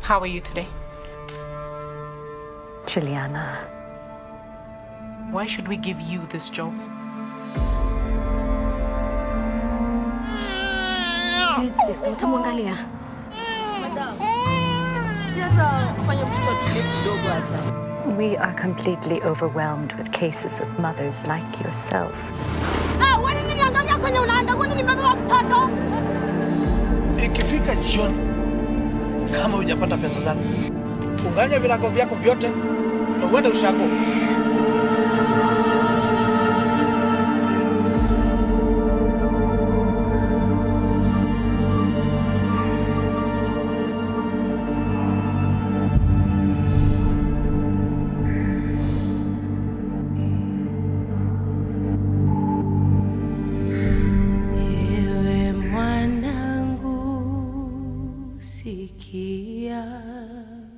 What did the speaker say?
How are you today? Juliana. Why should we give you this job? Please sister, utamwangalia. Si hata kufanya mtoto atulie kidogo hata. We are completely overwhelmed with cases of mothers like yourself. Ah, wewe nini niangalia kwenye unaanda? Kwani nimebeba mtoto? Ikifika jioni, kama hujapata pesa zangu, funganya virago vyako vyote na uende ushago. Ewe mwanangu, sikia